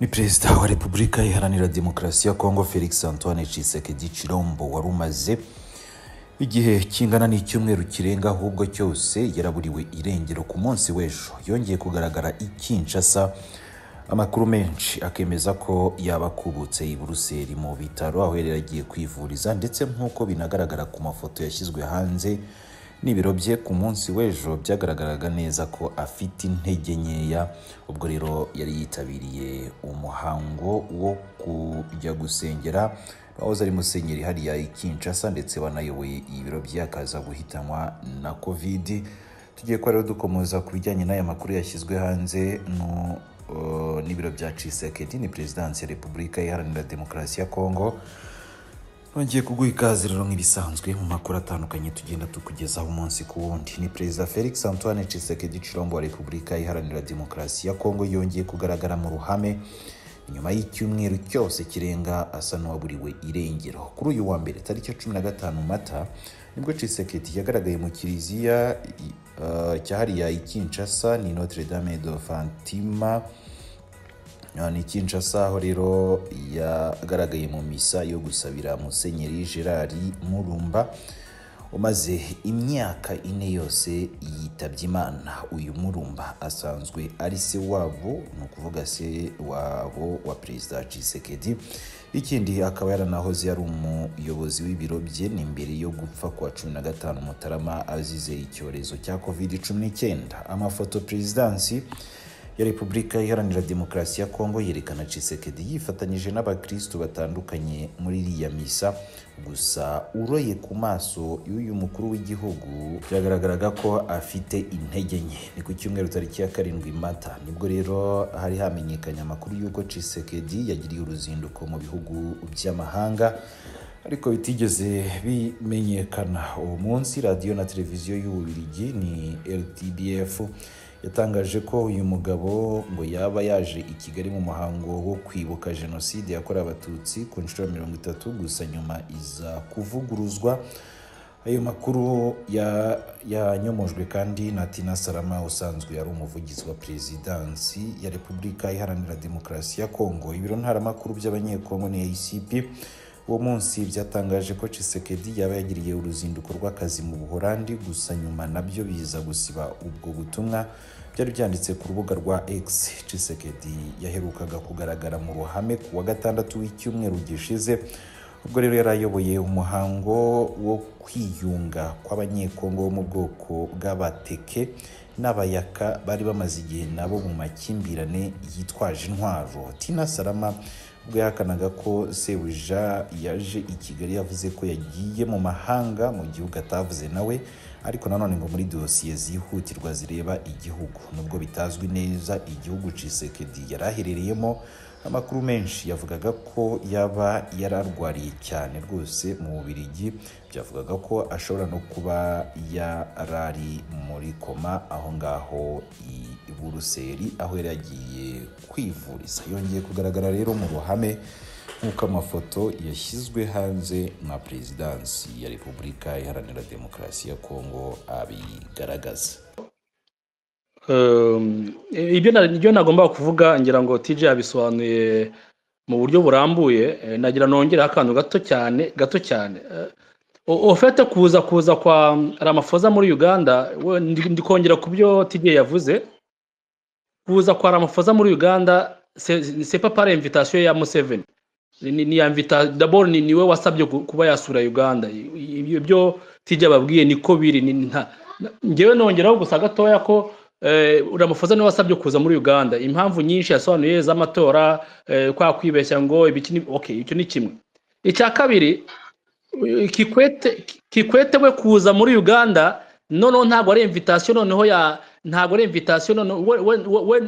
ni perezida wa repubulika iharanira demokarasi ya kongo felix antoine cisekedi cirombo wari umaze igihe kingana n'icyumweru kirenga ahubwo cyose yaraburiwe irengero ku munsi w'ejo yongeye kugaragara i kinshasa amakuru menshi akemeza ko yaba akubutse i buruseli mu bitaro aho yari yaragiye kwivuriza ndetse nk'uko binagaragara ku mafoto yashyizwe hanze n'ibiro bye ku munsi w'ejo byagaragaraga neza ko afite intege nkeya ubwo rero yari yitabiriye umuhango wo kujya gusengera wahoze ari musenyeri hariya i Kinshasa ndetse wanayoboye ibiro bye akaza guhitanwa na kovidi tugiye ko rero dukomeza ku bijyanye n'aya makuru yashyizwe hanze no n'ibiro bya cisekedi ni perezidansi ya repubulika iharanira demokarasi ya kongo nongeye kuguha ikaze rero nk'ibisanzwe mu makuru atandukanye tugenda tukugezaho umunsi ku wundi ni perezida felix antoine cisekedi cirombo wa repubulika iharanira demokarasi ya kongo yongeye kugaragara mu ruhame nyuma y'icyumweru cyose kirenga asa n'uwaburiwe irengero kuri uyu wa mbere tariki ya cumi na gatanu mata nibwo cisekedi yagaragaye mu kiliziya cyahariya i kinshasa ni notre dame de fantima ni kinshasa aho rero yagaragaye mu misa yo gusabira musenyeri gerard murumba umaze imyaka ine yose yitabye imana uyu murumba asanzwe ari se wabo ni ukuvuga se wabo wa perezida cisekedi ikindi akaba yaranahoze ari umuyobozi w'ibiro bye ni mbere yo gupfa kwa cumi na gatanu mutarama azize icyorezo cya covid cumi n'icyenda amafoto perezidansi ya repubulika iharanira demokarasi ya kongo yerekana cisekedi yifatanyije n'abakirisitu batandukanye muri iriya misa gusa uroye ku maso y'uyu mukuru w'igihugu byagaragaraga ko afite intege nke ni ku cyumweru tariki ya karindwi mata nibwo rero hari hamenyekanye amakuru y'uko cisekedi yagiriye uruzinduko mu bihugu by'amahanga ariko bitigeze bimenyekana uwo munsi radiyo na televiziyo y'ububiligi ni rtbf yatangaje ko uyu mugabo ngo yaba yaje i kigali mu muhango wo kwibuka jenoside yakorewe abatutsi ku nshuro mirongo itatu gusa nyuma iza kuvuguruzwa ayo makuru yanyomojwe kandi na tina salama usanzwe yari umuvugizi wa perezidansi ya repubulika iharanira demokarasi ya kongo ibiro ntaramakuru by'abanyekongo ni acp uwo munsi byatangaje ko cisekedi yaba yagiriye uruzinduko rw'akazi mu buhorandi gusa nyuma nabyo biza gusiba ubwo butumwa byari byanditse ku rubuga rwa x cisekedi yaherukaga kugaragara mu ruhame ku wa gatandatu w'icyumweru gishize ubwo rero yari ayoboye umuhango wo kwiyunga kw'abanyekongo bo mu bwoko bw'abateke n'abayaka bari bamaze igihe nabo mu makimbirane yitwaje intwaro tina salama ubwo yahakanaga ko sebuja yaje i kigali yavuze ko yagiye mu mahanga mu gihugu atavuze nawe ariko nanone ngo muri dosiye zihutirwa zireba igihugu nubwo bitazwi neza igihugu cisekedi yari aherereyemo amakuru menshi yavugaga ko yaba yararwariye cyane rwose mu bubirigi byavugaga ko ashobora no kuba yarari muri koma aho ngaho i buruseli aho yari yagiye kwivuriza yongeye kugaragara rero mu ruhame nk'uko amafoto yashyizwe hanze na perezidansi ya repubulika iharanira demokarasi ya kongo abigaragaza ibyo nagomba kuvuga ngira ngo tj yabisobanuye mu buryo burambuye nagira nongereho akantu gato cyane gato cyane ufite kuza kuza kwa ramafoza muri uganda ndikongera ku byo tj yavuze kuza kwa ramafoza muri uganda sepa pare imvitasiyo ya museveni ni ya daboro ni we wasabye kuba yasura uganda ibyo tj babwiye niko biri ngewe nongeraho gusa gatoya ko uramufoza niwe wasabye kuza muri uganda impamvu nyinshi yasobanuye z'amatora kwa kwibeshya ngo icyo ni kimwe icya kabiri kikwete we kuza muri uganda noneho ntabwo ari imvitasiyo noneho ya ntabwo ari imvitasiyo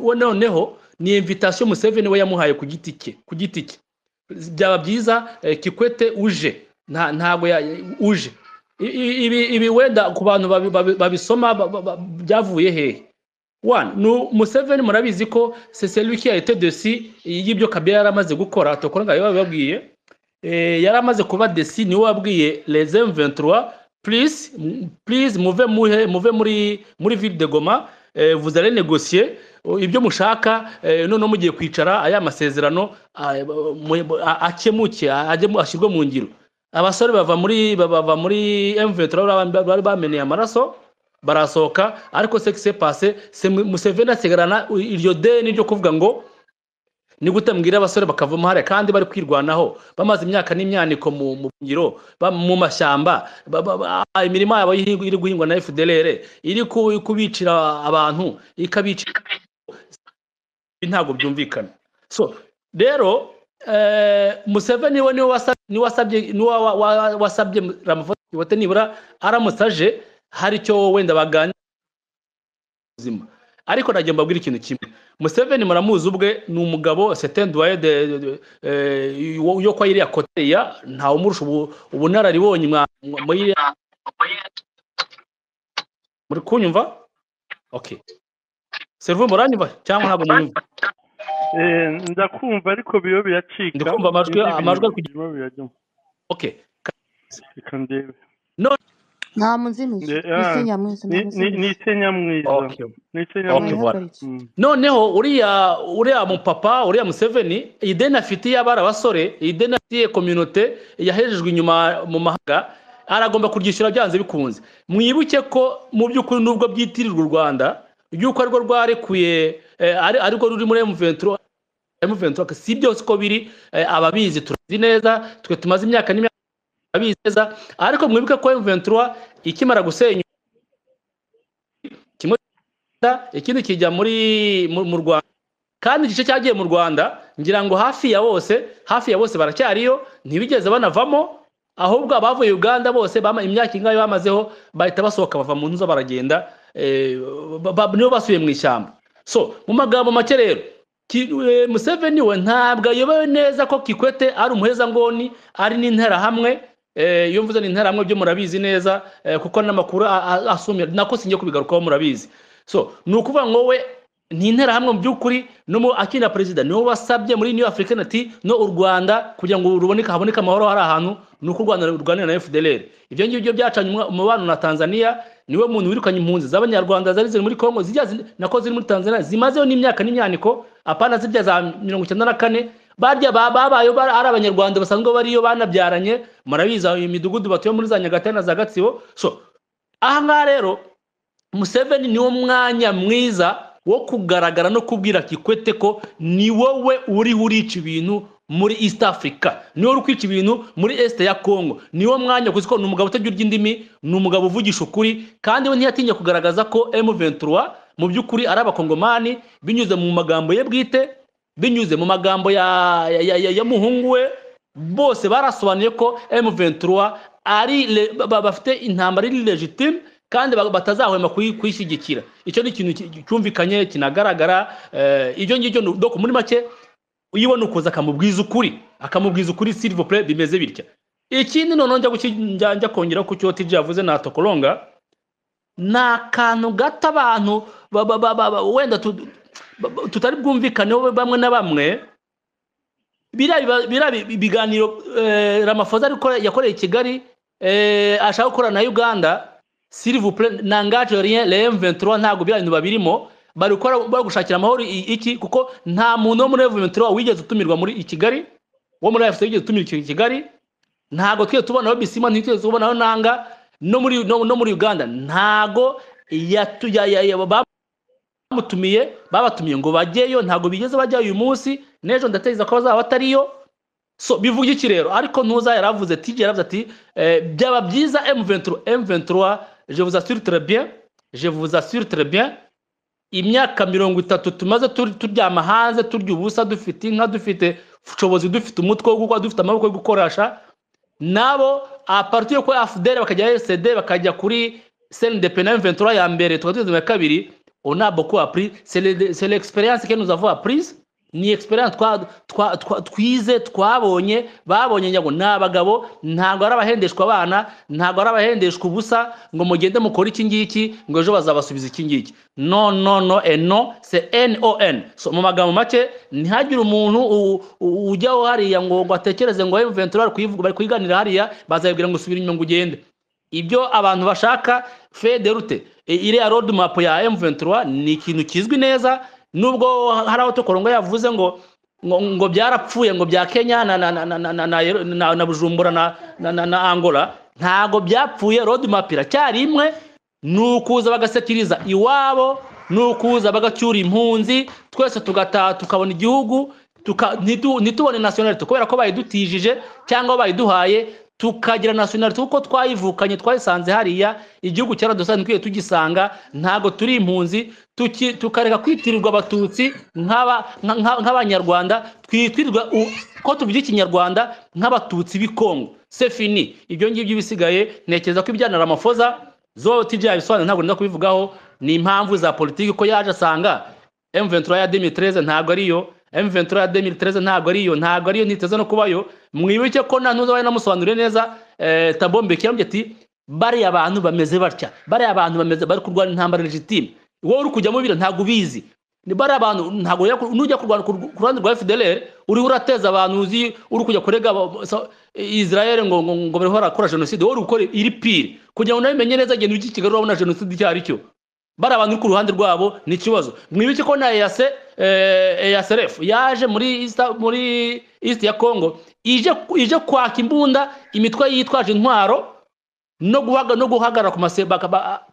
we noneho ni imvitasiyo museveni we yamuhaye ku giti cye ku giti cye byaba byiza kikwete uje ntabwo uje ibi wenda ku bantu babisoma byavuye hehe ni museveni murabizi ko seseruki ya etedesi y'ibyo kabera yari amaze gukora tukora ngo babibabwiye yari amaze kuba desi niwe wabwiye rezemu ventura purize muve muve muri muri ville de goma vuzare negosiye ibyo mushaka noneho mugiye kwicara aya masezerano akemuke ashyirwe mu ngiro abasore bava muri bava muri emuventuro bari bameneye amaraso barasohoka ariko sekise pase museveni asigarana iryo deni ryo kuvuga ngo ni gute mbwira abasore bakavamo hariya kandi bari kwirwanaho bamaze imyaka n'imyaniko mu ngiro mu mashyamba imirima yabo iri guhingwa na efuderere iri kubicira abantu ikabicira ntabwo byumvikana so rero museveni we niwe wasabye wasabye ramuvati nibura aramutse aje hari icyo wenda baganira ubuzima ariko nagiye mbabwira ikintu kimwe museveni muramuzi ubwe ni umugabo setenduwaye yo kwa iriya koteya ntawe umurusha ubunararibonye muri kunyumva seruvu muranyumva cyangwa ntabwo mwumva ndakumva ariko biyo biracika ndikumva amajwi amajwi ari kugira oke reka ndebe nta muzimizi ni isenyamwiza ni isenyamwiza noneho uriya uriya mupapa uriya museveni iyi deni afitiye abari abasore iyi deni afitiye kominote yahejejwe inyuma mu mahanga aragomba kuryishyura byanze bikunze mwibuke ko mu by'ukuri n'ubwo byitirirwa u rwanda ry'uko arirwo rwarekuye ariko ruri muri emuventuro emuventuro si byose uko biri ababizi turazi neza twe tumaze imyaka n'imyaka abizeza ariko mwibuke ko M23 ikimara gusenya kimwe ikindi kijya muri mu Rwanda kandi igice cyagiye mu Rwanda ngira ngo hafi ya bose hafi ya bose baracyariyo ntibigeze banavamo ahubwo abavuye Uganda bose bama imyaka ingahe bamazeho bahita basohoka bava mu nzu baragenda nibo basubiye mu ishyamba so mu magambo make rero Museveni we ntabwo ayobewe neza ko Kikwete ari umuhezangoni ari n'interahamwe iyo mvuze ni interahamwe byo murabizi neza kuko n'amakuru asumira nako sinjye kubigarukaho murabizi so ni ukuvuga ngo we ni interahamwe mu by'ukuri n'umu akina perezida niwe wasabye muri new african ati no u rwanda kugira ngo ruboneke haboneke amahoro hari ahantu ni uko u rwanda rurwanira na fdr ibyo ngibyo byacanye umubano na tanzania niwe muntu wirukanye impunzi z'abanyarwanda zari ziri muri congo zijya nako ziri muri tanzania zimazeho n'imyaka n'imyaniko apana zijya za mirongo icyenda na kane barya babayeho ari abanyarwanda basanzwe bariyo banabyaranye murabizi imidugudu batuye muri za nyagatare na za gatsibo so aha ngaha rero museveni niwo mwanya mwiza wo kugaragara no kubwira kikwete ko ni wowe uriho urica ibintu muri east africa niwe uri kwica ibintu muri est ya congo niwo mwanya kuko ni umugabo utajya urya indimi ni umugabo uvugisha ukuri kandi we ntiyatinya kugaragaza ko m23 mu by'ukuri ari abakongomani binyuze mu magambo ye bwite binyuze mu magambo ya muhungu we bose barasobanuye ko M23 ari bafite intambara iri legitime kandi batazahwema kuyishyigikira icyo ni ikintu cyumvikanye kinagaragara ibyo ngibyo muri make uyibona ukuza akamubwiza ukuri akamubwiza ukuri silivopure bimeze bitya ikindi noneho njya kongera ku cyo tijya yavuze na tokoronga ni akantu gato abantu wenda tutari bwumvikaneho bamwe na bamwe biriya ibiganiro ramafoza yakoreye i kigali ashaka gukorana na uganda silivupure na ngajoriye rem ventura ntabwo biriya bintu babirimo bari gushakira amahoro iki kuko nta muntu wo muri rem ventura wigeze utumirwa muri i kigali wo muri efuse wigeze utumirwa i kigali ntabwo twe tubonaho bisima ntitugeze tubonaho nanga no muri uganda ntabwo bamutumiye babatumiye ngo bajyeyo ntabwo bigeze bajya uyu munsi n'ejo ndatekereza ko bazaba batariyo so bivuga iki rero ariko ntuza yaravuze ati yaravuze ati byaba byiza M23 M23 je vous assure très bien je vous assure très bien imyaka mirongo itatu tumaze turyama hanze turya ubusa dufite inka dufite ubushobozi dufite umutwe wo gukora dufite amaboko yo gukoresha nabo aparti yo kwa FDL bakajya RCD bakajya kuri CNDP na M23 ya mbere tukaba tugeze mu kabiri on a beaucoup appris. C'est l'expérience le, que nous avons apprise. Ni experience twize twabonye babonye ngo ni abagabo ntabwo ari abahendeshwa abana ntabwo ari abahendeshwa ubusa ngo mugende mukore iki ngiki ngo ejo bazabasubiza iki ngiki no no no eno se non so mu magambo make ntihagire umuntu ujyaho hariya ngo ngo atekereze ngo ventura bari kuyiganira hariya bazabibwira ngo subira inyuma ngo ugende ibyo abantu bashaka federute iriya road map ya M23 ni ikintu kizwi neza nubwo hari aho tukorongo yavuze ngo ngo byarapfuye ngo bya kenya na bujumbura na angola ntabwo byapfuye road map iracyari imwe ni ukuza bagasekiriza iwabo ni ukuza bagacyura impunzi twese tugataha tukabona igihugu ntitubone nasiyonarite kubera ko bayidutijije cyangwa bayiduhaye tukagira nasiyonarite kuko twayivukanye twayisanze hariya igihugu cyaradusanzwe tugisanga ntabwo turi impunzi tukareka kwitirirwa abatutsi nk'abanyarwanda twitirirwa ko tuvuga ikinyarwanda nk'abatutsi b'ikongo sefini ibyo ngibyo bisigaye ntekereza ko ibyanara amafoza zoti byabisobanura ntabwo nenda kubivugaho ni impamvu za politiki ko yaje asanga emuventura ya demitreze ntabwo ariyo emuventura ya demitreze ntabwo ariyo ntabwo ariyo ntiteze no kubayo mwibuke ko nta ntuza namusobanuriye neza tabombeke yambye ati bariya abantu bameze batya bariya abantu bameze bari kurwana intambara legitime wowe uri kujyamo biriya ntabwo ubizi ni bariya abantu ntabwo nujya kurwana ku ruhande rwa fdr uriho urateza abantu uzi uri kujya kurega israel ngo ngo bariho barakora jenoside wowe uri gukora iri pire kugira ngo nawe umenye neza genda ujye i kigali urabona jenoside icyo ari cyo bari abantu uri ku ruhande rwabo ni ikibazo mwibuke ko na eyase eyaserefu yaje muri muri east ya congo ije kwaka imbunda imitwe yitwaje intwaro no guhagarara ku maseba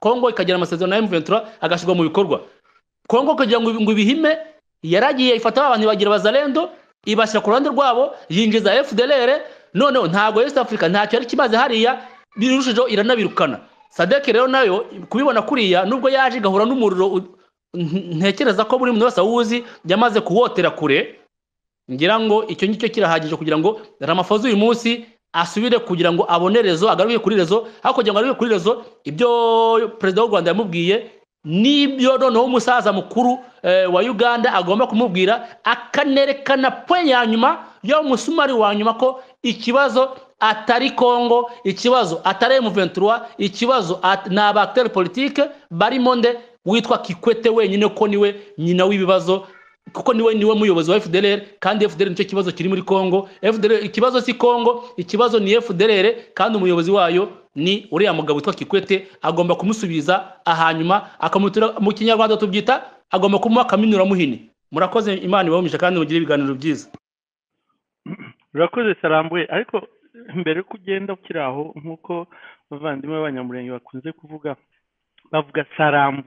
congo ikagira amasezerano ya emuventura agashyirwa mu bikorwa congo kugira ngo ibihime yaragiye ifata abantu bagira bazarendo ibashyira ku ruhande rwabo yinjiza fdr noneho ntabwo east africa ntacyo yari kimaze hariya birushijeho iranabirukana sadeke rero nayo kubibona kuriya nubwo yaje igahura n'umuriro ntekereza ko buri muntu wese awuzi yamaze kuwotera kure ngira ngo icyo ngicyo kirahagije kugira ngo ramafoza uyu munsi asubire kugira ngo abone rezo agaruke kuri rezo aho kugira ngo agaruke kuri rezo ibyo perezida w'u rwanda yamubwiye n'ibyo noneho umusaza mukuru wa uganda agomba kumubwira akanerekana pe ya nyuma yo musumari wa nyuma ko ikibazo atari kongo ikibazo atari M23 ikibazo at, ni abacteur politique barimo nde witwa Kikwete wenyine ko niwe nyina w'ibibazo kuko niwe niwe muyobozi wa FDLR kandi FDLR nicyo kibazo kiri muri Kongo FDLR ikibazo si Kongo ikibazo ni FDLR kandi umuyobozi wayo ni uriya mugabo witwa Kikwete agomba kumusubiza ahanyuma akamutura mu kinyarwanda tubyita agomba kumuha kaminura muhini murakoze imana ibahumisha kandi mugire ibiganiro byiza urakoze sarambuye ariko mbere yuko ugenda ukiri aho nk'uko abavandimwe b'abanyamurenge bakunze kuvuga bavuga sarambu